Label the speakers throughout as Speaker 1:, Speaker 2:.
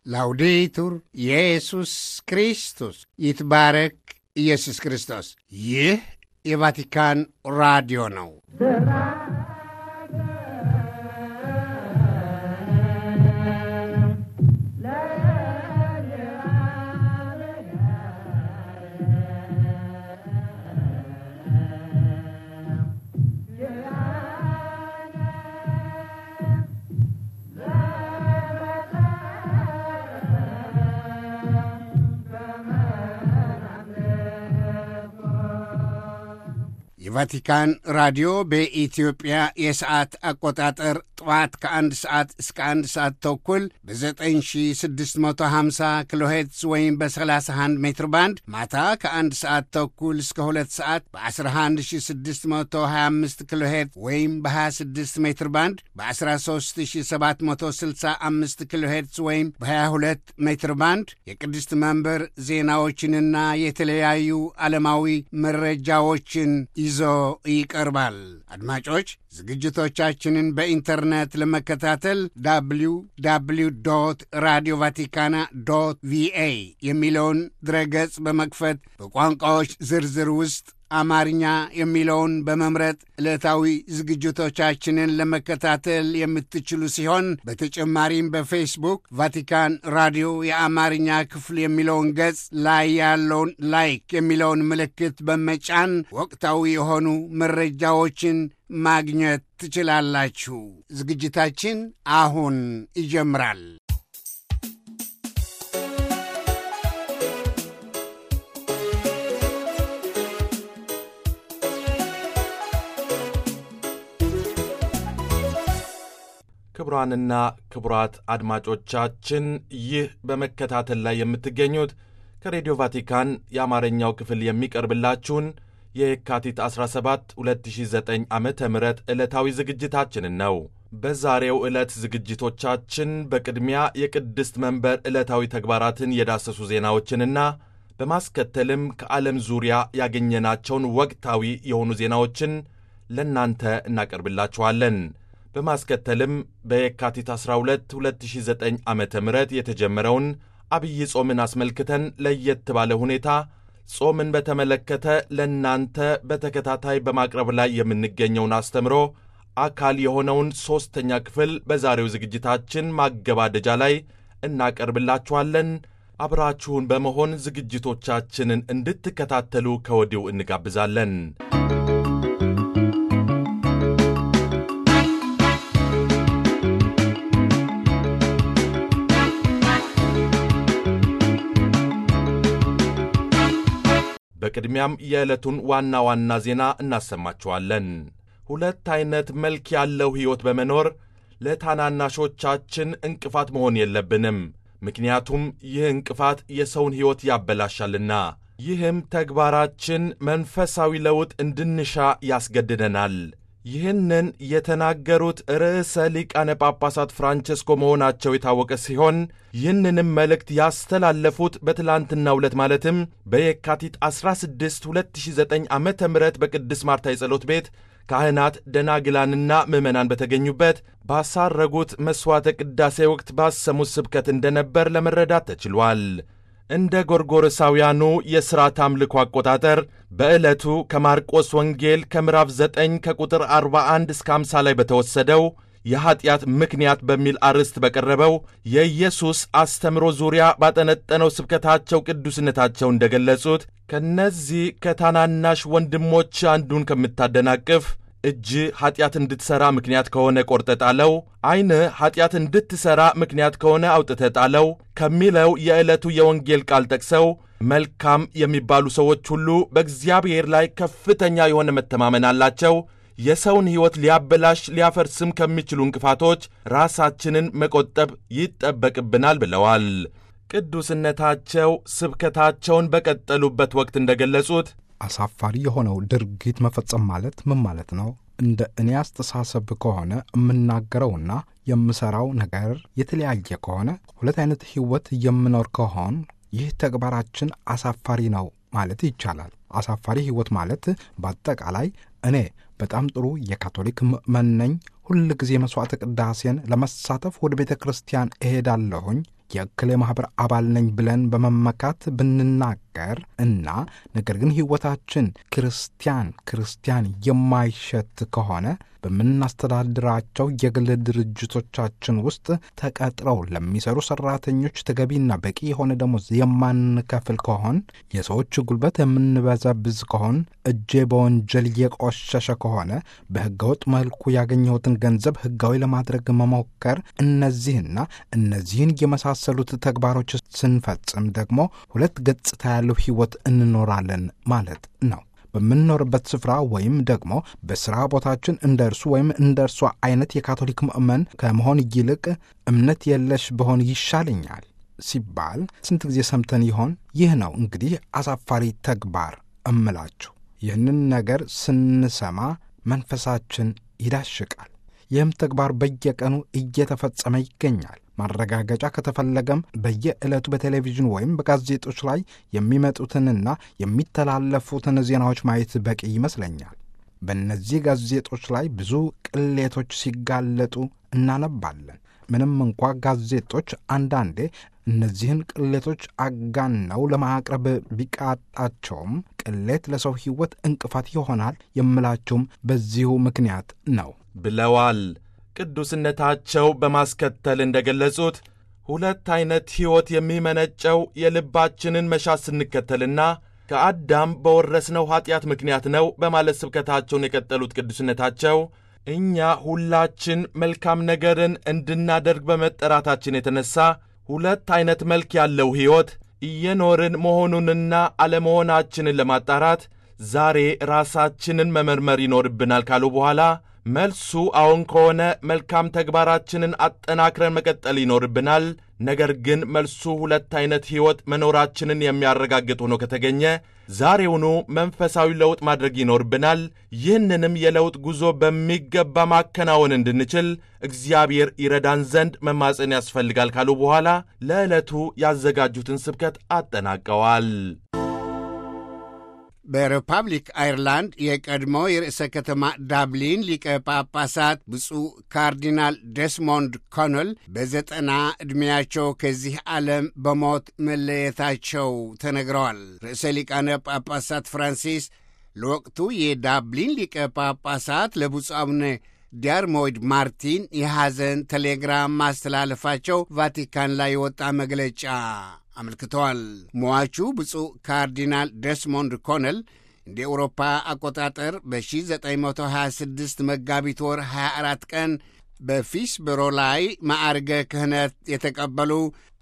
Speaker 1: ላውዴቱር ኢየሱስ ክርስቶስ ይትባረክ ኢየሱስ ክርስቶስ። ይህ የቫቲካን ራዲዮ ነው። የቫቲካን ራዲዮ በኢትዮጵያ የሰዓት አቆጣጠር ጠዋት ከአንድ ሰዓት እስከ አንድ ሰዓት ተኩል በ9650 ኪሎ ሄርትዝ ወይም በ31 ሜትር ባንድ ማታ ከአንድ ሰዓት ተኩል እስከ ሁለት ሰዓት በ11625 ኪሎ ሄርትዝ ወይም በ26 ሜትር ባንድ በ13765 ኪሎ ሄርትዝ ወይም በ22 ሜትር ባንድ የቅድስት መንበር ዜናዎችንና የተለያዩ ዓለማዊ መረጃዎችን ይዞ ይቀርባል። አድማጮች ዝግጅቶቻችንን በኢንተርኔት ለመከታተል ዳብሊው ዳብሊው ዶት ራዲዮ ቫቲካና ዶት ቪኤ የሚለውን ድረገጽ በመክፈት በቋንቋዎች ዝርዝር ውስጥ አማርኛ የሚለውን በመምረጥ ዕለታዊ ዝግጅቶቻችንን ለመከታተል የምትችሉ ሲሆን በተጨማሪም በፌስቡክ ቫቲካን ራዲዮ የአማርኛ ክፍል የሚለውን ገጽ ላይ ያለውን ላይክ የሚለውን ምልክት በመጫን ወቅታዊ የሆኑ መረጃዎችን ማግኘት ትችላላችሁ። ዝግጅታችን አሁን ይጀምራል።
Speaker 2: ክቡራንና ክቡራት አድማጮቻችን ይህ በመከታተል ላይ የምትገኙት ከሬዲዮ ቫቲካን የአማርኛው ክፍል የሚቀርብላችሁን የየካቲት 17 2009 ዓ ም ዕለታዊ ዝግጅታችንን ነው። በዛሬው ዕለት ዝግጅቶቻችን በቅድሚያ የቅድስት መንበር ዕለታዊ ተግባራትን የዳሰሱ ዜናዎችንና በማስከተልም ከዓለም ዙሪያ ያገኘናቸውን ወቅታዊ የሆኑ ዜናዎችን ለእናንተ እናቀርብላችኋለን። በማስከተልም በየካቲት 12 2009 ዓ ም የተጀመረውን አብይ ጾምን አስመልክተን ለየት ባለ ሁኔታ ጾምን በተመለከተ ለእናንተ በተከታታይ በማቅረብ ላይ የምንገኘውን አስተምሮ አካል የሆነውን ሦስተኛ ክፍል በዛሬው ዝግጅታችን ማገባደጃ ላይ እናቀርብላችኋለን። አብራችሁን በመሆን ዝግጅቶቻችንን እንድትከታተሉ ከወዲሁ እንጋብዛለን። በቅድሚያም የዕለቱን ዋና ዋና ዜና እናሰማችኋለን። ሁለት ዐይነት መልክ ያለው ሕይወት በመኖር ለታናናሾቻችን እንቅፋት መሆን የለብንም። ምክንያቱም ይህ እንቅፋት የሰውን ሕይወት ያበላሻልና። ይህም ተግባራችን መንፈሳዊ ለውጥ እንድንሻ ያስገድደናል። ይህንን የተናገሩት ርዕሰ ሊቃነ ጳጳሳት ፍራንቸስኮ መሆናቸው የታወቀ ሲሆን ይህንንም መልእክት ያስተላለፉት በትላንትናው ዕለት ማለትም በየካቲት 16 2009 ዓ ም በቅድስት ማርታ የጸሎት ቤት ካህናት ደናግላንና ምዕመናን በተገኙበት ባሳረጉት መሥዋዕተ ቅዳሴ ወቅት ባሰሙት ስብከት እንደነበር ለመረዳት ተችሏል። እንደ ጎርጎርሳውያኑ የሥርዓት አምልኮ አቆጣጠር በዕለቱ ከማርቆስ ወንጌል ከምዕራፍ 9 ከቁጥር 41 እስከ 50 ላይ በተወሰደው የኀጢአት ምክንያት በሚል አርዕስት በቀረበው የኢየሱስ አስተምሮ ዙሪያ ባጠነጠነው ስብከታቸው ቅዱስነታቸው እንደገለጹት ከነዚህ ከታናናሽ ወንድሞች አንዱን ከምታደናቅፍ እጅ ኀጢአት እንድትሠራ ምክንያት ከሆነ ቈርጠ ጣለው፣ ዐይንህ ኀጢአት እንድትሠራ ምክንያት ከሆነ አውጥተ ጣለው ከሚለው የዕለቱ የወንጌል ቃል ጠቅሰው መልካም የሚባሉ ሰዎች ሁሉ በእግዚአብሔር ላይ ከፍተኛ የሆነ መተማመን አላቸው። የሰውን ሕይወት ሊያበላሽ ሊያፈርስም ከሚችሉ እንቅፋቶች ራሳችንን መቆጠብ ይጠበቅብናል ብለዋል። ቅዱስነታቸው ስብከታቸውን በቀጠሉበት ወቅት እንደገለጹት
Speaker 3: አሳፋሪ የሆነው ድርጊት መፈጸም ማለት ምን ማለት ነው? እንደ እኔ አስተሳሰብ ከሆነ የምናገረውና የምሠራው ነገር የተለያየ ከሆነ ሁለት አይነት ሕይወት የምኖር ከሆን ይህ ተግባራችን አሳፋሪ ነው ማለት ይቻላል። አሳፋሪ ሕይወት ማለት በአጠቃላይ እኔ በጣም ጥሩ የካቶሊክ ምእመን ነኝ፣ ሁል ጊዜ መሥዋዕተ ቅዳሴን ለመሳተፍ ወደ ቤተ ክርስቲያን እሄዳለሁኝ፣ የእክሌ ማኅበር አባል ነኝ ብለን በመመካት ብንናገር እና ነገር ግን ሕይወታችን ክርስቲያን ክርስቲያን የማይሸት ከሆነ በምናስተዳድራቸው የግል ድርጅቶቻችን ውስጥ ተቀጥረው ለሚሰሩ ሠራተኞች ተገቢና በቂ የሆነ ደሞዝ የማንከፍል ከሆን፣ የሰዎች ጉልበት የምንበዘብዝ ከሆን፣ እጄ በወንጀል የቆሸሸ ከሆነ በሕገወጥ መልኩ ያገኘሁትን ገንዘብ ሕጋዊ ለማድረግ መሞከር፣ እነዚህና እነዚህን የመሳሰሉት ተግባሮች ስንፈጽም ደግሞ ሁለት ገጽታ ያለው ሕይወት እንኖራለን ማለት ነው። በምንኖርበት ስፍራ ወይም ደግሞ በሥራ ቦታችን እንደ እርሱ ወይም እንደ እርሷ አይነት የካቶሊክ ምእመን ከመሆን ይልቅ እምነት የለሽ በሆን ይሻለኛል ሲባል ስንት ጊዜ ሰምተን ይሆን? ይህ ነው እንግዲህ አሳፋሪ ተግባር እምላችሁ። ይህንን ነገር ስንሰማ መንፈሳችን ይዳሽቃል። ይህም ተግባር በየቀኑ እየተፈጸመ ይገኛል። ማረጋገጫ ከተፈለገም በየዕለቱ በቴሌቪዥን ወይም በጋዜጦች ላይ የሚመጡትንና የሚተላለፉትን ዜናዎች ማየት በቂ ይመስለኛል። በእነዚህ ጋዜጦች ላይ ብዙ ቅሌቶች ሲጋለጡ እናነባለን። ምንም እንኳ ጋዜጦች አንዳንዴ እነዚህን ቅሌቶች አጋነው ለማቅረብ ቢቃጣቸውም ቅሌት ለሰው ሕይወት እንቅፋት ይሆናል የምላቸውም በዚሁ ምክንያት ነው
Speaker 2: ብለዋል። ቅዱስነታቸው በማስከተል እንደ ገለጹት ሁለት ዐይነት ሕይወት የሚመነጨው የልባችንን መሻት ስንከተልና ከአዳም በወረስነው ኀጢአት ምክንያት ነው በማለት ስብከታቸውን የቀጠሉት ቅዱስነታቸው እኛ ሁላችን መልካም ነገርን እንድናደርግ በመጠራታችን የተነሣ ሁለት ዐይነት መልክ ያለው ሕይወት እየኖርን መሆኑንና አለመሆናችንን ለማጣራት ዛሬ ራሳችንን መመርመር ይኖርብናል ካሉ በኋላ መልሱ አዎን ከሆነ መልካም ተግባራችንን አጠናክረን መቀጠል ይኖርብናል። ነገር ግን መልሱ ሁለት ዐይነት ሕይወት መኖራችንን የሚያረጋግጥ ሆኖ ከተገኘ ዛሬውኑ መንፈሳዊ ለውጥ ማድረግ ይኖርብናል። ይህንንም የለውጥ ጉዞ በሚገባ ማከናወን እንድንችል እግዚአብሔር ይረዳን ዘንድ መማፀን ያስፈልጋል ካሉ በኋላ ለዕለቱ ያዘጋጁትን ስብከት አጠናቀዋል።
Speaker 1: በሪፐብሊክ አይርላንድ የቀድሞ የርዕሰ ከተማ ዳብሊን ሊቀ ጳጳሳት ብፁዕ ካርዲናል ዴስሞንድ ኮኖል በዘጠና ዕድሜያቸው ከዚህ ዓለም በሞት መለየታቸው ተነግረዋል። ርዕሰ ሊቃነ ጳጳሳት ፍራንሲስ ለወቅቱ የዳብሊን ሊቀ ጳጳሳት ለብፁዕ አቡነ ዲያርሞይድ ማርቲን የሐዘን ቴሌግራም ማስተላለፋቸው ቫቲካን ላይ የወጣ መግለጫ አመልክተዋል። ሟቹ ብፁዕ ካርዲናል ዴስሞንድ ኮነል እንደ ኤውሮፓ አቆጣጠር በ1926 መጋቢት ወር 24 ቀን በፊስብሮ ላይ ማዕርገ ክህነት የተቀበሉ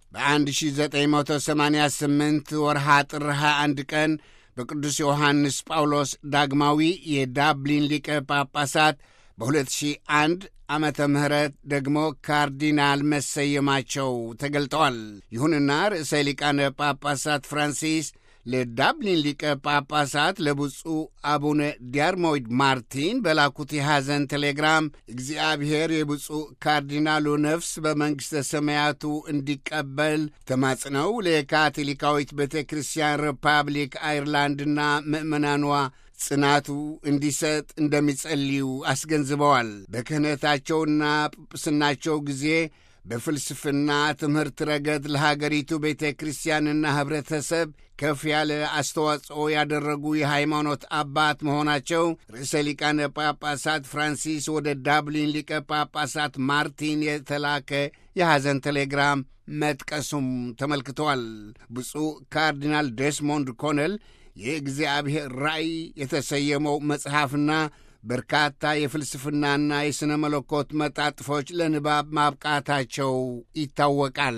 Speaker 1: በ1988 ወርሃ ጥር 21 ቀን በቅዱስ ዮሐንስ ጳውሎስ ዳግማዊ የዳብሊን ሊቀ ጳጳሳት በ2001 ዓመተ ምህረት ደግሞ ካርዲናል መሰየማቸው ተገልጠዋል። ይሁንና ርዕሰ ሊቃነ ጳጳሳት ፍራንሲስ ለዳብሊን ሊቀ ጳጳሳት ለብፁዕ አቡነ ዲያርሞይድ ማርቲን በላኩት የሐዘን ቴሌግራም እግዚአብሔር የብፁዕ ካርዲናሉ ነፍስ በመንግሥተ ሰማያቱ እንዲቀበል ተማጽነው ለካቶሊካዊት ቤተ ክርስቲያን ሪፐብሊክ አይርላንድና ምእመናኗ ጽናቱ እንዲሰጥ እንደሚጸልዩ አስገንዝበዋል። በክህነታቸውና ጵጵስናቸው ጊዜ በፍልስፍና ትምህርት ረገድ ለሀገሪቱ ቤተ ክርስቲያንና ኅብረተሰብ ከፍ ያለ አስተዋጽኦ ያደረጉ የሃይማኖት አባት መሆናቸው ርዕሰ ሊቃነ ጳጳሳት ፍራንሲስ ወደ ዳብሊን ሊቀ ጳጳሳት ማርቲን የተላከ የሐዘን ቴሌግራም መጥቀሱም ተመልክተዋል። ብፁዕ ካርዲናል ዴስሞንድ ኮነል የእግዚአብሔር ራእይ የተሰየመው መጽሐፍና በርካታ የፍልስፍናና የሥነ መለኮት መጣጥፎች ለንባብ ማብቃታቸው ይታወቃል።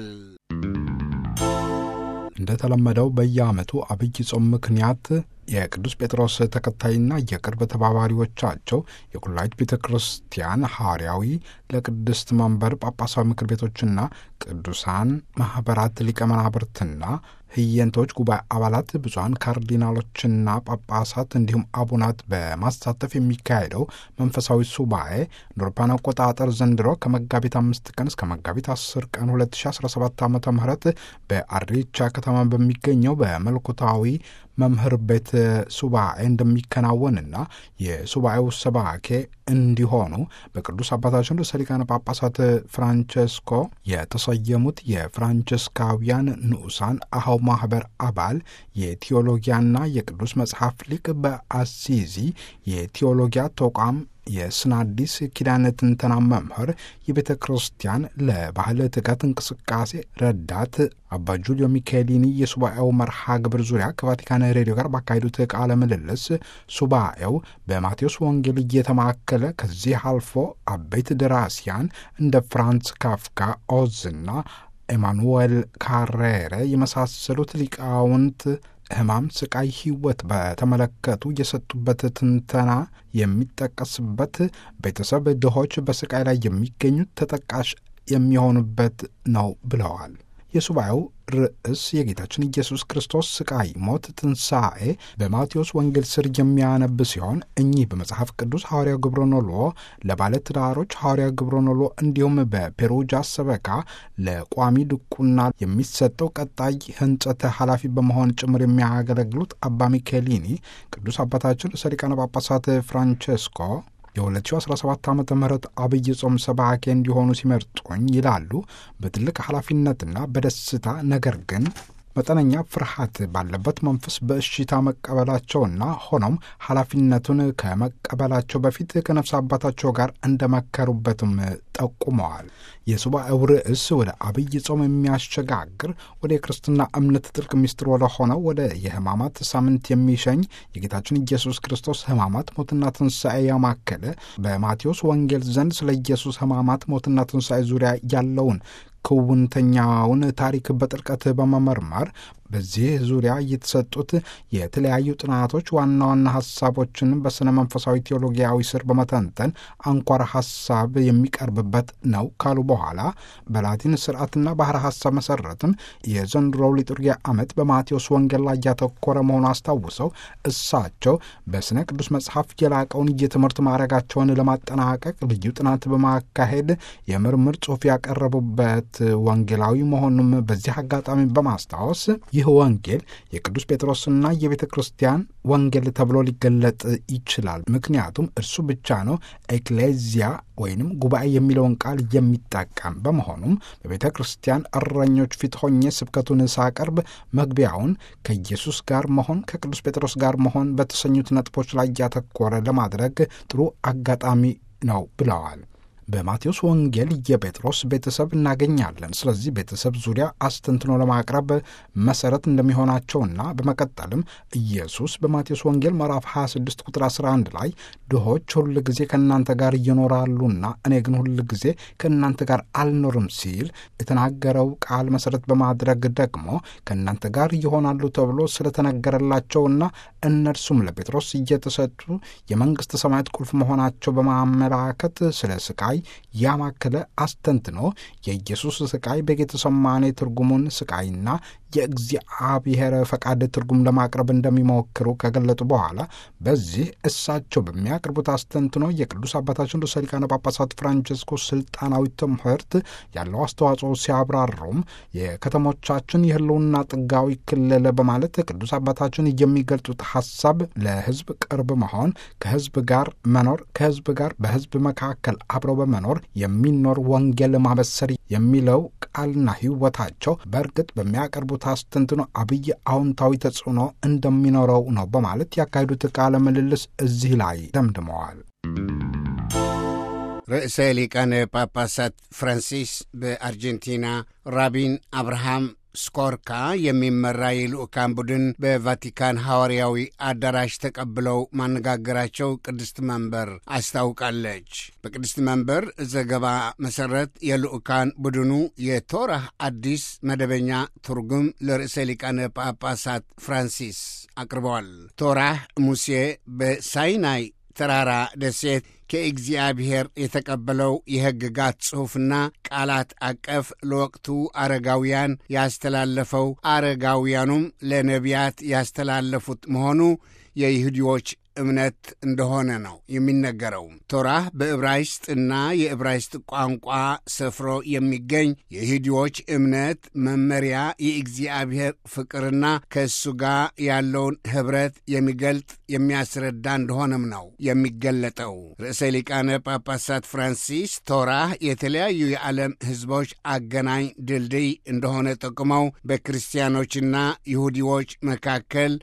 Speaker 3: እንደተለመደው በየዓመቱ አብይ ጾም ምክንያት የቅዱስ ጴጥሮስ ተከታይና የቅርብ ተባባሪዎቻቸው የኩላይት ቤተ ክርስቲያን ሐዋርያዊ ለቅድስት መንበር ጳጳሳዊ ምክር ቤቶችና ቅዱሳን ማኅበራት ሊቀ መናብርትና ህየንቶች ጉባኤ አባላት ብፁዓን ካርዲናሎችና ጳጳሳት እንዲሁም አቡናት በማሳተፍ የሚካሄደው መንፈሳዊ ሱባኤ አውሮፓውያን አቆጣጠር ዘንድሮ ከመጋቢት አምስት ቀን እስከ መጋቢት አስር ቀን 2017 ዓ ም በአሪቻ ከተማ በሚገኘው በመለኮታዊ መምህር ቤት ሱባኤ እንደሚከናወንና የሱባኤው ሰባኬ እንዲሆኑ በቅዱስ አባታችን ርዕሰ ሊቃነ ጳጳሳት ፍራንቸስኮ የተሰየሙት የፍራንቸስካውያን ንዑሳን አኀው ማኅበር አባል የቴዎሎጊያና የቅዱስ መጽሐፍ ሊቅ በአሲዚ የቴዎሎጊያ ተቋም የስናዲስ ኪዳነ ትንተና መምህር የቤተ ክርስቲያን ለባህል ትጋት እንቅስቃሴ ረዳት አባ ጁልዮ ሚካኤሊኒ የሱባኤው መርሃ ግብር ዙሪያ ከቫቲካን ሬዲዮ ጋር ባካሄዱት ቃለ ምልልስ ሱባኤው በማቴዎስ ወንጌል እየተማከለ ከዚህ አልፎ አበይት ደራሲያን እንደ ፍራንስ ካፍካ ኦዝና ኤማኑዌል ካሬረ የመሳሰሉት ሊቃውንት ሕማም፣ ስቃይ፣ ሕይወት በተመለከቱ የሰጡበት ትንተና የሚጠቀስበት ቤተሰብ ድሆች በስቃይ ላይ የሚገኙት ተጠቃሽ የሚሆኑበት ነው ብለዋል። የሱባኤው ርዕስ የጌታችን ኢየሱስ ክርስቶስ ስቃይ፣ ሞት፣ ትንሣኤ በማቴዎስ ወንጌል ስር የሚያነብ ሲሆን እኚህ በመጽሐፍ ቅዱስ ሐዋርያው ግብረኖሎ ለባለ ትዳሮች ሐዋርያው ግብረኖሎ እንዲሁም በፔሩጃ ሰበካ ለቋሚ ድቁና የሚሰጠው ቀጣይ ሕንጸት ኃላፊ በመሆን ጭምር የሚያገለግሉት አባ ሚኬሊኒ ቅዱስ አባታችን ርዕሰ ሊቃነ ጳጳሳት ፍራንቼስኮ የ2017 ዓ ም አብይ ጾም ሰባኬ እንዲሆኑ ሲመርጡኝ ይላሉ። በትልቅ ኃላፊነትና በደስታ ነገር ግን መጠነኛ ፍርሃት ባለበት መንፈስ በእሽታ መቀበላቸውና ሆኖም ኃላፊነቱን ከመቀበላቸው በፊት ከነፍስ አባታቸው ጋር እንደመከሩበትም ጠቁመዋል። የሱባኤው ርዕስ ወደ አብይ ጾም የሚያሸጋግር ወደ የክርስትና እምነት ጥልቅ ምስጢር ወደ ሆነው ወደ የሕማማት ሳምንት የሚሸኝ የጌታችን ኢየሱስ ክርስቶስ ሕማማት ሞትና ትንሣኤ ያማከለ በማቴዎስ ወንጌል ዘንድ ስለ ኢየሱስ ሕማማት ሞትና ትንሣኤ ዙሪያ ያለውን ክውንተኛውን ታሪክ በጥልቀት በመመርመር በዚህ ዙሪያ የተሰጡት የተለያዩ ጥናቶች ዋና ዋና ሀሳቦችን በሥነ መንፈሳዊ ቴዎሎጊያዊ ስር በመተንተን አንኳር ሀሳብ የሚቀርብበት ነው ካሉ በኋላ በላቲን ስርዓትና ባህረ ሀሳብ መሰረትም የዘንድሮው ሊturጊያ ዓመት በማቴዎስ ወንጌል ላይ ያተኮረ መሆኑ አስታውሰው እሳቸው በሥነ ቅዱስ መጽሐፍ የላቀውን የትምህርት ማዕረጋቸውን ለማጠናቀቅ ልዩ ጥናት በማካሄድ የምርምር ጽሑፍ ያቀረቡበት ወንጌላዊ መሆኑም በዚህ አጋጣሚ በማስታወስ ይህ ወንጌል የቅዱስ ጴጥሮስና የቤተ ክርስቲያን ወንጌል ተብሎ ሊገለጥ ይችላል። ምክንያቱም እርሱ ብቻ ነው ኤክሌዚያ ወይንም ጉባኤ የሚለውን ቃል የሚጠቀም በመሆኑም በቤተ ክርስቲያን እረኞች ፊት ሆኜ ስብከቱን ሳቀርብ መግቢያውን ከኢየሱስ ጋር መሆን ከቅዱስ ጴጥሮስ ጋር መሆን በተሰኙት ነጥቦች ላይ ያተኮረ ለማድረግ ጥሩ አጋጣሚ ነው ብለዋል። በማቴዎስ ወንጌል የጴጥሮስ ቤተሰብ እናገኛለን። ስለዚህ ቤተሰብ ዙሪያ አስተንትኖ ለማቅረብ መሰረት እንደሚሆናቸውና በመቀጠልም ኢየሱስ በማቴዎስ ወንጌል ምዕራፍ 26 ቁጥር 11 ላይ ድሆች ሁል ጊዜ ከእናንተ ጋር ይኖራሉና እኔ ግን ሁል ጊዜ ከእናንተ ጋር አልኖርም ሲል የተናገረው ቃል መሰረት በማድረግ ደግሞ ከእናንተ ጋር ይሆናሉ ተብሎ ስለተነገረላቸውና እነርሱም ለጴጥሮስ እየተሰጡ የመንግሥተ ሰማያት ቁልፍ መሆናቸው በማመላከት ስለ ስቃይ ያማከለ አስተንትኖ የኢየሱስ ስቃይ በጌተሰማኔ ትርጉሙን ስቃይና የእግዚአብሔር ፈቃድ ትርጉም ለማቅረብ እንደሚሞክሩ ከገለጡ በኋላ በዚህ እሳቸው በሚያቀርቡት አስተንትኖ የቅዱስ አባታችን ርዕሰ ሊቃነ ጳጳሳት ፍራንቸስኮ ስልጣናዊ ትምህርት ያለው አስተዋጽኦ ሲያብራሩም የከተሞቻችን የሕልውና ጥጋዊ ክልል በማለት ቅዱስ አባታችን የሚገልጹት ሀሳብ ለሕዝብ ቅርብ መሆን፣ ከሕዝብ ጋር መኖር፣ ከሕዝብ ጋር በሕዝብ መካከል አብረው በመኖር የሚኖር ወንጌል ማበሰር የሚለው ቃልና ሕይወታቸው በእርግጥ በሚያቀርቡት አስተንትኖ አብይ አዎንታዊ ተጽዕኖ እንደሚኖረው ነው በማለት ያካሄዱት ቃለ ምልልስ እዚህ ላይ ደምድመዋል።
Speaker 1: ርዕሰ ሊቃነ ጳጳሳት ፍራንሲስ በአርጀንቲና ራቢን አብርሃም ስኮርካ የሚመራ የልዑካን ቡድን በቫቲካን ሐዋርያዊ አዳራሽ ተቀብለው ማነጋገራቸው ቅድስት መንበር አስታውቃለች። በቅድስት መንበር ዘገባ መሠረት የልዑካን ቡድኑ የቶራህ አዲስ መደበኛ ትርጉም ለርዕሰ ሊቃነ ጳጳሳት ፍራንሲስ አቅርበዋል። ቶራህ ሙሴ በሳይናይ ተራራ ደሴት ከእግዚአብሔር የተቀበለው የሕግጋት ጽሑፍና ቃላት አቀፍ ለወቅቱ አረጋውያን ያስተላለፈው አረጋውያኑም ለነቢያት ያስተላለፉት መሆኑ የይሁዲዎች እምነት እንደሆነ ነው የሚነገረው። ቶራህ በዕብራይስጥና የዕብራይስጥ ቋንቋ ሰፍሮ የሚገኝ የይሁዲዎች እምነት መመሪያ፣ የእግዚአብሔር ፍቅርና ከእሱ ጋር ያለውን ኅብረት የሚገልጥ የሚያስረዳ እንደሆነም ነው የሚገለጠው። ርዕሰ ሊቃነ ጳጳሳት ፍራንሲስ ቶራህ የተለያዩ የዓለም ሕዝቦች አገናኝ ድልድይ እንደሆነ ጠቁመው በክርስቲያኖችና ይሁዲዎች መካከል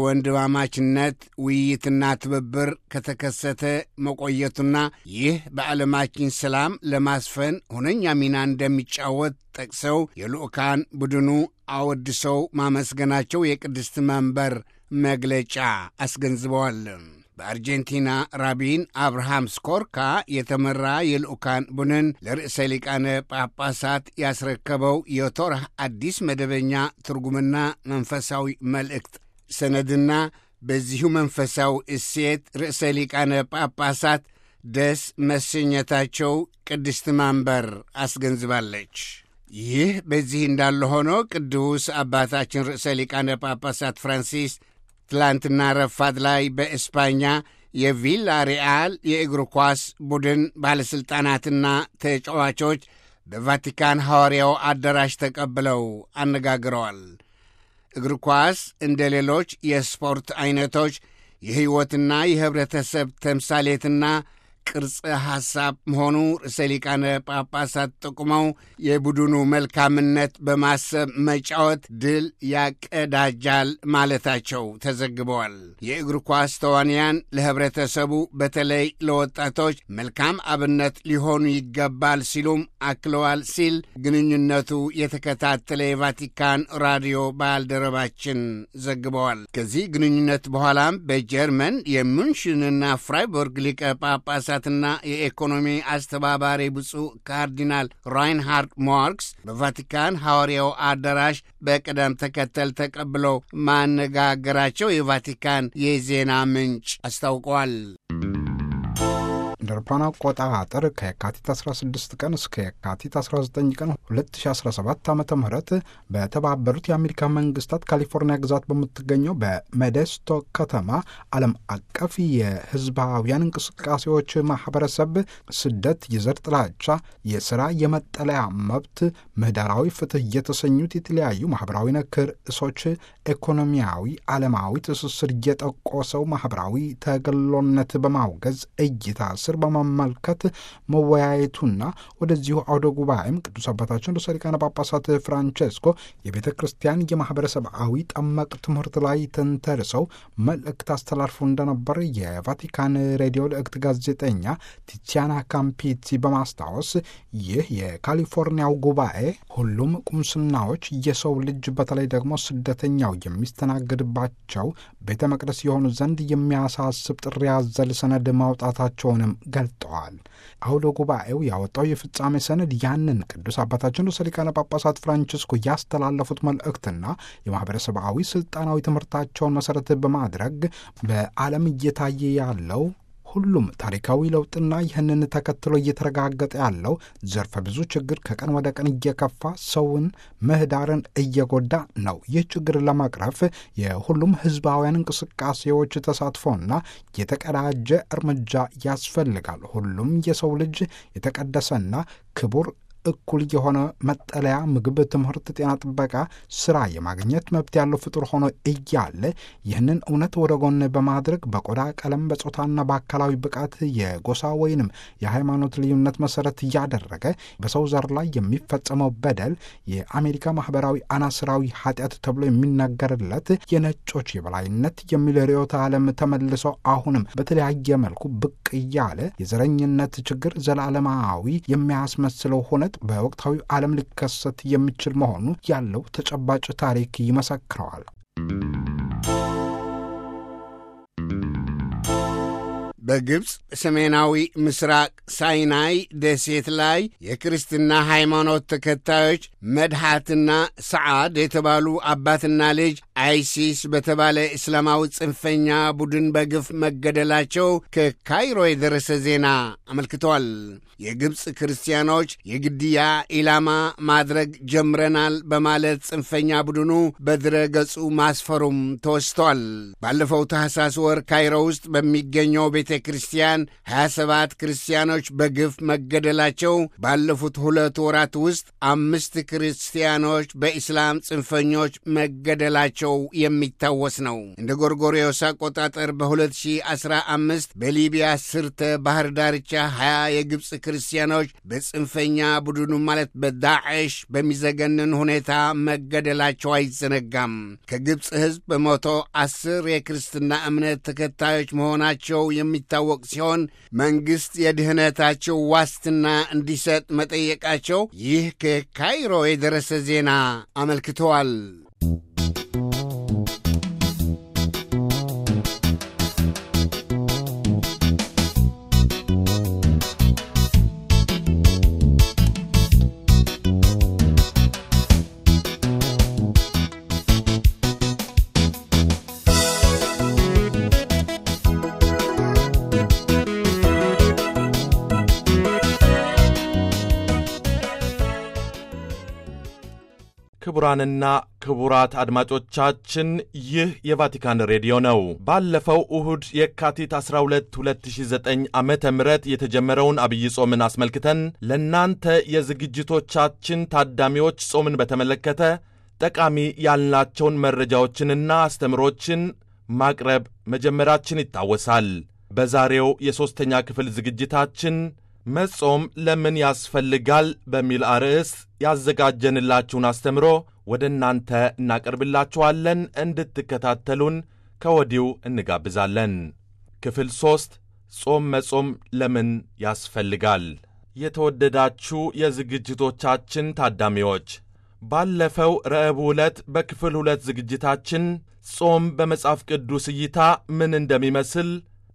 Speaker 1: የወንድማማችነት ውይይትና ትብብር ከተከሰተ መቆየቱና ይህ በዓለማችን ሰላም ለማስፈን ሁነኛ ሚና እንደሚጫወት ጠቅሰው የልዑካን ቡድኑ አወድሰው ማመስገናቸው የቅድስት መንበር መግለጫ አስገንዝበዋል። በአርጀንቲና ራቢን አብርሃም ስኮርካ የተመራ የልዑካን ቡድን ለርዕሰ ሊቃነ ጳጳሳት ያስረከበው የቶራህ አዲስ መደበኛ ትርጉምና መንፈሳዊ መልእክት ሰነድና በዚሁ መንፈሳዊ እሴት ርዕሰ ሊቃነ ጳጳሳት ደስ መሰኘታቸው ቅድስት ማንበር አስገንዝባለች። ይህ በዚህ እንዳለ ሆኖ ቅዱስ አባታችን ርዕሰ ሊቃነ ጳጳሳት ፍራንሲስ ትላንትና ረፋት ላይ በእስፓኛ የቪላ ሪያል የእግር ኳስ ቡድን ባለሥልጣናትና ተጫዋቾች በቫቲካን ሐዋርያው አዳራሽ ተቀብለው አነጋግረዋል። እግር ኳስ እንደ ሌሎች የስፖርት ዐይነቶች የሕይወትና የኅብረተሰብ ተምሳሌትና ቅርጽ ሐሳብ መሆኑ ርዕሰ ሊቃነ ጳጳሳት ጠቁመው የቡድኑ መልካምነት በማሰብ መጫወት ድል ያቀዳጃል ማለታቸው ተዘግበዋል። የእግር ኳስ ተዋንያን ለኅብረተሰቡ በተለይ ለወጣቶች መልካም አብነት ሊሆኑ ይገባል ሲሉም አክለዋል ሲል ግንኙነቱ የተከታተለ የቫቲካን ራዲዮ ባልደረባችን ዘግበዋል። ከዚህ ግንኙነት በኋላም በጀርመን የሙንሽንና ፍራይቡርግ ሊቀ ጳጳሳት ና የኢኮኖሚ አስተባባሪ ብፁዕ ካርዲናል ራይንሃርድ ማርክስ በቫቲካን ሐዋርያው አዳራሽ በቅደም ተከተል ተቀብለው ማነጋገራቸው የቫቲካን የዜና ምንጭ አስታውቀዋል።
Speaker 3: እንደ አውሮፓውያን አቆጣጠር ከየካቲት 16 ቀን እስከ የካቲት 19 ቀን 2017 ዓ ም በተባበሩት የአሜሪካ መንግስታት ካሊፎርኒያ ግዛት በምትገኘው በሜዴስቶ ከተማ ዓለም አቀፍ የህዝባውያን እንቅስቃሴዎች ማህበረሰብ ስደት፣ የዘር ጥላቻ፣ የሥራ የመጠለያ መብት፣ ምህዳራዊ ፍትህ የተሰኙት የተለያዩ ማህበራዊ ነክ ርዕሶች ኢኮኖሚያዊ፣ ዓለማዊ ትስስር እየጠቆሰው ማህበራዊ ተገሎነት በማውገዝ እይታ ስር በመመልከት መወያየቱና ወደዚሁ አውደ ጉባኤም ቅዱስ አባታችን ርዕሰ ሊቃነ ጳጳሳት ፍራንቼስኮ የቤተ ክርስቲያን የማህበረሰባዊ ጠመቅ ትምህርት ላይ ተንተርሰው መልእክት አስተላልፎ እንደነበር የቫቲካን ሬዲዮ ልእክት ጋዜጠኛ ቲቲያና ካምፒቲ በማስታወስ ይህ የካሊፎርኒያው ጉባኤ ሁሉም ቁምስናዎች የሰው ልጅ በተለይ ደግሞ ስደተኛው የሚስተናገድባቸው ቤተ መቅደስ የሆኑ ዘንድ የሚያሳስብ ጥሪ ያዘል ሰነድ ማውጣታቸውንም ገልጠዋል። አውደ ጉባኤው ያወጣው የፍጻሜ ሰነድ ያንን ቅዱስ አባታችን ርዕሰ ሊቃነ ጳጳሳት ፍራንቺስኮ ያስተላለፉት መልእክትና የማህበረሰባዊ ስልጣናዊ ትምህርታቸውን መሰረት በማድረግ በዓለም እየታየ ያለው ሁሉም ታሪካዊ ለውጥና ይህንን ተከትሎ እየተረጋገጠ ያለው ዘርፈ ብዙ ችግር ከቀን ወደ ቀን እየከፋ ሰውን ምህዳርን እየጎዳ ነው። ይህ ችግር ለመቅረፍ የሁሉም ህዝባውያን እንቅስቃሴዎች ተሳትፎና የተቀዳጀ እርምጃ ያስፈልጋል። ሁሉም የሰው ልጅ የተቀደሰና ክቡር እኩል የሆነ መጠለያ፣ ምግብ፣ ትምህርት፣ ጤና ጥበቃ፣ ስራ የማግኘት መብት ያለው ፍጡር ሆኖ እያለ ይህንን እውነት ወደ ጎን በማድረግ በቆዳ ቀለም፣ በጾታና በአካላዊ ብቃት የጎሳ ወይንም የሃይማኖት ልዩነት መሰረት እያደረገ በሰው ዘር ላይ የሚፈጸመው በደል የአሜሪካ ማህበራዊ አናስራዊ ኃጢአት ተብሎ የሚነገርለት የነጮች የበላይነት የሚል ርዕዮተ ዓለም ተመልሶ አሁንም በተለያየ መልኩ ብቅ እያለ የዘረኝነት ችግር ዘላለማዊ የሚያስመስለው ሆነ በወቅታዊ ዓለም ሊከሰት የሚችል መሆኑ ያለው ተጨባጭ ታሪክ ይመሰክረዋል።
Speaker 1: በግብፅ ሰሜናዊ ምስራቅ ሳይናይ ደሴት ላይ የክርስትና ሃይማኖት ተከታዮች መድሓትና ሰዓድ የተባሉ አባትና ልጅ አይሲስ በተባለ እስላማዊ ጽንፈኛ ቡድን በግፍ መገደላቸው ከካይሮ የደረሰ ዜና አመልክተዋል። የግብፅ ክርስቲያኖች የግድያ ኢላማ ማድረግ ጀምረናል በማለት ጽንፈኛ ቡድኑ በድረ ገጹ ማስፈሩም ተወስቷል። ባለፈው ታህሳስ ወር ካይሮ ውስጥ በሚገኘው ቤተ ክርስቲያን 27 ክርስቲያኖች በግፍ መገደላቸው ባለፉት ሁለት ወራት ውስጥ አምስት ክርስቲያኖች በኢስላም ጽንፈኞች መገደላቸው የሚታወስ ነው። እንደ ጎርጎሪዮስ አቆጣጠር በ2015 በሊቢያ ስርተ ባህር ዳርቻ 20 የግብፅ ክርስቲያኖች በጽንፈኛ ቡድኑ ማለት በዳዕሽ በሚዘገንን ሁኔታ መገደላቸው አይዘነጋም። ከግብፅ ሕዝብ በመቶ አስር የክርስትና እምነት ተከታዮች መሆናቸው የሚታወቅ ሲሆን መንግሥት የድህነታቸው ዋስትና እንዲሰጥ መጠየቃቸው ይህ ከካይሮ የደረሰ ዜና አመልክተዋል።
Speaker 2: ክቡራንና ክቡራት አድማጮቻችን ይህ የቫቲካን ሬዲዮ ነው። ባለፈው እሁድ የካቲት 12 2009 ዓ ም የተጀመረውን አብይ ጾምን አስመልክተን ለእናንተ የዝግጅቶቻችን ታዳሚዎች ጾምን በተመለከተ ጠቃሚ ያልናቸውን መረጃዎችንና አስተምሮችን ማቅረብ መጀመራችን ይታወሳል። በዛሬው የሦስተኛ ክፍል ዝግጅታችን መጾም ለምን ያስፈልጋል በሚል አርዕስት ያዘጋጀንላችሁን አስተምሮ ወደ እናንተ እናቀርብላችኋለን። እንድትከታተሉን ከወዲሁ እንጋብዛለን። ክፍል ሦስት ጾም መጾም ለምን ያስፈልጋል? የተወደዳችሁ የዝግጅቶቻችን ታዳሚዎች ባለፈው ረቡዕ ዕለት በክፍል ሁለት ዝግጅታችን ጾም በመጽሐፍ ቅዱስ እይታ ምን እንደሚመስል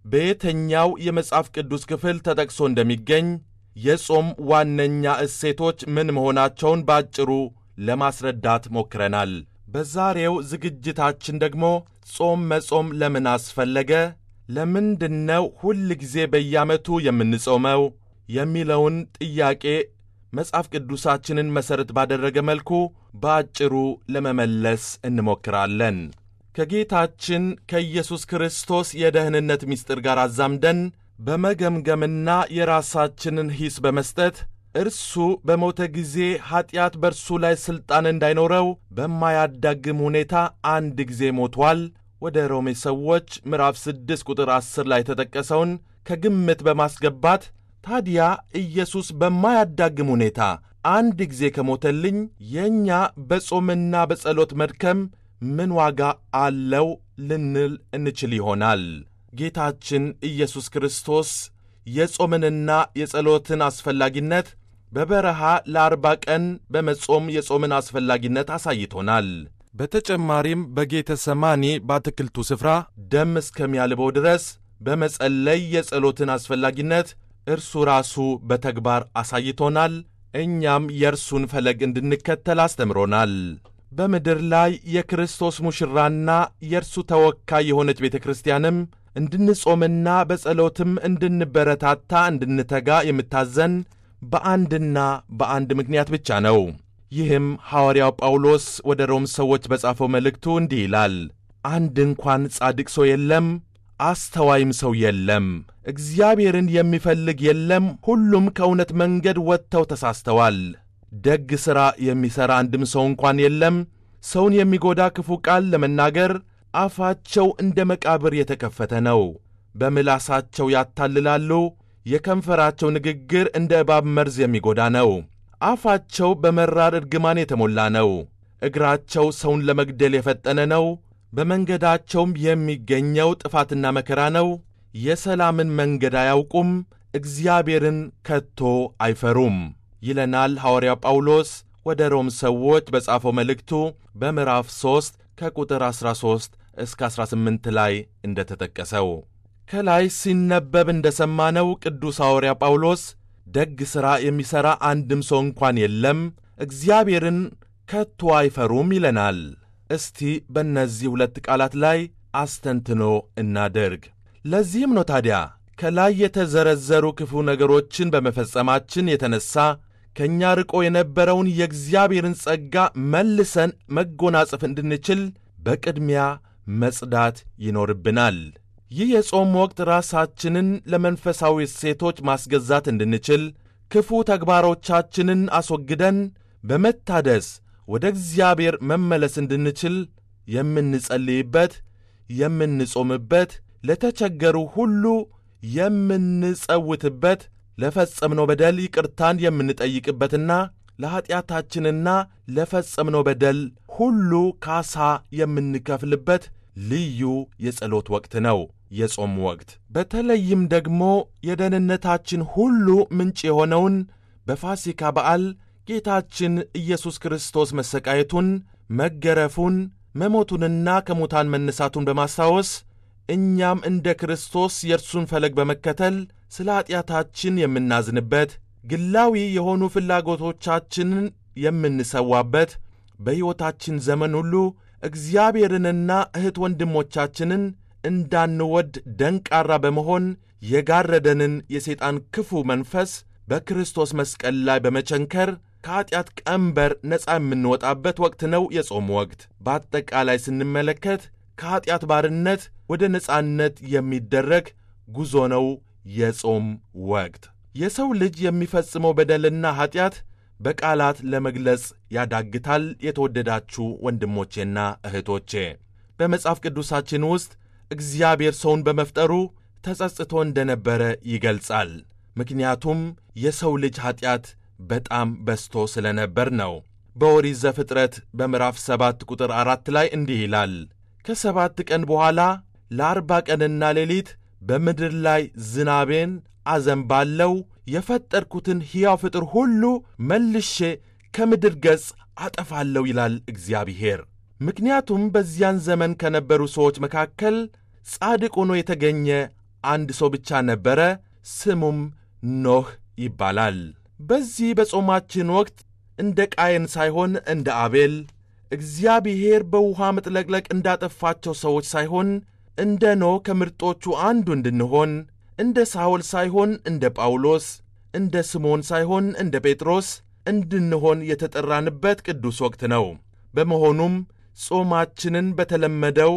Speaker 2: በየትኛው የመጽሐፍ ቅዱስ ክፍል ተጠቅሶ እንደሚገኝ የጾም ዋነኛ እሴቶች ምን መሆናቸውን በአጭሩ ለማስረዳት ሞክረናል። በዛሬው ዝግጅታችን ደግሞ ጾም መጾም ለምን አስፈለገ፣ ለምንድነው ሁል ጊዜ በየዓመቱ የምንጾመው የሚለውን ጥያቄ መጽሐፍ ቅዱሳችንን መሠረት ባደረገ መልኩ በአጭሩ ለመመለስ እንሞክራለን። ከጌታችን ከኢየሱስ ክርስቶስ የደህንነት ምስጢር ጋር አዛምደን በመገምገምና የራሳችንን ሂስ በመስጠት እርሱ በሞተ ጊዜ ኀጢአት በእርሱ ላይ ሥልጣን እንዳይኖረው በማያዳግም ሁኔታ አንድ ጊዜ ሞቷል። ወደ ሮሜ ሰዎች ምዕራፍ 6 ቁጥር 10 ላይ የተጠቀሰውን ከግምት በማስገባት ታዲያ ኢየሱስ በማያዳግም ሁኔታ አንድ ጊዜ ከሞተልኝ የእኛ በጾምና በጸሎት መድከም ምን ዋጋ አለው ልንል እንችል ይሆናል። ጌታችን ኢየሱስ ክርስቶስ የጾምንና የጸሎትን አስፈላጊነት በበረሃ ለአርባ ቀን በመጾም የጾምን አስፈላጊነት አሳይቶናል። በተጨማሪም በጌተ ሰማኒ በአትክልቱ ስፍራ ደም እስከሚያልበው ድረስ በመጸለይ የጸሎትን አስፈላጊነት እርሱ ራሱ በተግባር አሳይቶናል። እኛም የእርሱን ፈለግ እንድንከተል አስተምሮናል። በምድር ላይ የክርስቶስ ሙሽራና የእርሱ ተወካይ የሆነች ቤተ ክርስቲያንም እንድንጾምና በጸሎትም እንድንበረታታ እንድንተጋ የምታዘን በአንድና በአንድ ምክንያት ብቻ ነው። ይህም ሐዋርያው ጳውሎስ ወደ ሮም ሰዎች በጻፈው መልእክቱ እንዲህ ይላል፣ አንድ እንኳን ጻድቅ ሰው የለም፣ አስተዋይም ሰው የለም፣ እግዚአብሔርን የሚፈልግ የለም፣ ሁሉም ከእውነት መንገድ ወጥተው ተሳስተዋል። ደግ ሥራ የሚሠራ አንድም ሰው እንኳን የለም። ሰውን የሚጎዳ ክፉ ቃል ለመናገር አፋቸው እንደ መቃብር የተከፈተ ነው። በምላሳቸው ያታልላሉ። የከንፈራቸው ንግግር እንደ እባብ መርዝ የሚጎዳ ነው። አፋቸው በመራር እርግማን የተሞላ ነው። እግራቸው ሰውን ለመግደል የፈጠነ ነው። በመንገዳቸውም የሚገኘው ጥፋትና መከራ ነው። የሰላምን መንገድ አያውቁም፣ እግዚአብሔርን ከቶ አይፈሩም ይለናል ሐዋርያው ጳውሎስ ወደ ሮም ሰዎች በጻፈው መልእክቱ በምዕራፍ 3 ከቁጥር 13 እስከ 18 ላይ እንደ ተጠቀሰው ከላይ ሲነበብ እንደ ሰማነው ቅዱስ ሐዋርያ ጳውሎስ ደግ ሥራ የሚሠራ አንድም ሰው እንኳን የለም፣ እግዚአብሔርን ከቶ አይፈሩም ይለናል። እስቲ በእነዚህ ሁለት ቃላት ላይ አስተንትኖ እናደርግ። ለዚህም ነው ታዲያ ከላይ የተዘረዘሩ ክፉ ነገሮችን በመፈጸማችን የተነሣ ከእኛ ርቆ የነበረውን የእግዚአብሔርን ጸጋ መልሰን መጎናጸፍ እንድንችል በቅድሚያ መጽዳት ይኖርብናል። ይህ የጾም ወቅት ራሳችንን ለመንፈሳዊ እሴቶች ማስገዛት እንድንችል ክፉ ተግባሮቻችንን አስወግደን በመታደስ ወደ እግዚአብሔር መመለስ እንድንችል የምንጸልይበት፣ የምንጾምበት፣ ለተቸገሩ ሁሉ የምንጸውትበት፣ ለፈጸምነው በደል ይቅርታን የምንጠይቅበትና ለኀጢአታችንና ለፈጸምነው በደል ሁሉ ካሳ የምንከፍልበት ልዩ የጸሎት ወቅት ነው የጾም ወቅት። በተለይም ደግሞ የደህንነታችን ሁሉ ምንጭ የሆነውን በፋሲካ በዓል ጌታችን ኢየሱስ ክርስቶስ መሰቃየቱን፣ መገረፉን፣ መሞቱንና ከሙታን መነሳቱን በማስታወስ እኛም እንደ ክርስቶስ የእርሱን ፈለግ በመከተል ስለ ኀጢአታችን የምናዝንበት፣ ግላዊ የሆኑ ፍላጎቶቻችንን የምንሰዋበት፣ በሕይወታችን ዘመን ሁሉ እግዚአብሔርንና እህት ወንድሞቻችንን እንዳንወድ ደንቃራ በመሆን የጋረደንን የሰይጣን ክፉ መንፈስ በክርስቶስ መስቀል ላይ በመቸንከር ከኀጢአት ቀንበር ነፃ የምንወጣበት ወቅት ነው የጾም ወቅት። በአጠቃላይ ስንመለከት ከኀጢአት ባርነት ወደ ነፃነት የሚደረግ ጉዞ ነው የጾም ወቅት። የሰው ልጅ የሚፈጽመው በደልና ኀጢአት በቃላት ለመግለጽ ያዳግታል። የተወደዳችሁ ወንድሞቼና እህቶቼ በመጽሐፍ ቅዱሳችን ውስጥ እግዚአብሔር ሰውን በመፍጠሩ ተጸጽቶ እንደነበረ ይገልጻል። ምክንያቱም የሰው ልጅ ኀጢአት በጣም በዝቶ ስለ ነበር ነው። በኦሪት ዘፍጥረት በምዕራፍ ሰባት ቁጥር አራት ላይ እንዲህ ይላል ከሰባት ቀን በኋላ ለአርባ ቀንና ሌሊት በምድር ላይ ዝናቤን አዘንባለው የፈጠርኩትን ሕያው ፍጥር ሁሉ መልሼ ከምድር ገጽ አጠፋለሁ ይላል እግዚአብሔር። ምክንያቱም በዚያን ዘመን ከነበሩ ሰዎች መካከል ጻድቅ ሆኖ የተገኘ አንድ ሰው ብቻ ነበረ። ስሙም ኖህ ይባላል። በዚህ በጾማችን ወቅት እንደ ቃየን ሳይሆን እንደ አቤል እግዚአብሔር በውሃ መጥለቅለቅ እንዳጠፋቸው ሰዎች ሳይሆን እንደ ኖህ ከምርጦቹ አንዱ እንድንሆን እንደ ሳውል ሳይሆን እንደ ጳውሎስ፣ እንደ ስምዖን ሳይሆን እንደ ጴጥሮስ እንድንሆን የተጠራንበት ቅዱስ ወቅት ነው። በመሆኑም ጾማችንን በተለመደው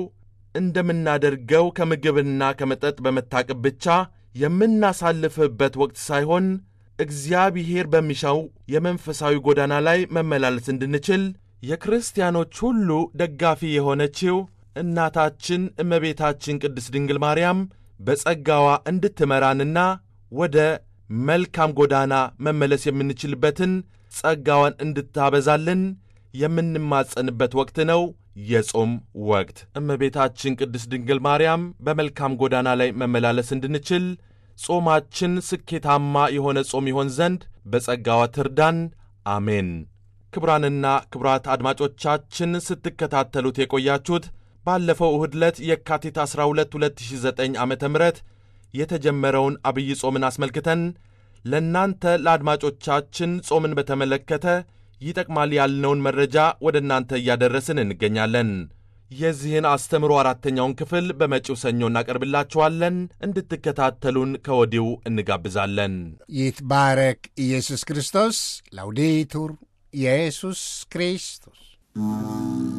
Speaker 2: እንደምናደርገው ከምግብና ከመጠጥ በመታቀብ ብቻ የምናሳልፍበት ወቅት ሳይሆን እግዚአብሔር በሚሻው የመንፈሳዊ ጎዳና ላይ መመላለስ እንድንችል የክርስቲያኖች ሁሉ ደጋፊ የሆነችው እናታችን እመቤታችን ቅድስት ድንግል ማርያም በጸጋዋ እንድትመራንና ወደ መልካም ጎዳና መመለስ የምንችልበትን ጸጋዋን እንድታበዛልን የምንማጸንበት ወቅት ነው የጾም ወቅት። እመቤታችን ቅድስት ድንግል ማርያም በመልካም ጎዳና ላይ መመላለስ እንድንችል ጾማችን ስኬታማ የሆነ ጾም ይሆን ዘንድ በጸጋዋ ትርዳን። አሜን። ክቡራንና ክቡራት አድማጮቻችን ስትከታተሉት የቆያችሁት ባለፈው እሁድ ዕለት የካቲት 12 2009 ዓ ም የተጀመረውን አብይ ጾምን አስመልክተን ለእናንተ ለአድማጮቻችን ጾምን በተመለከተ ይጠቅማል ያልነውን መረጃ ወደ እናንተ እያደረስን እንገኛለን። የዚህን አስተምሮ አራተኛውን ክፍል በመጪው ሰኞ እናቀርብላችኋለን። እንድትከታተሉን ከወዲሁ እንጋብዛለን።
Speaker 1: ይትባረክ ኢየሱስ ክርስቶስ። ላውዴቱር ኢየሱስ ክርስቶስ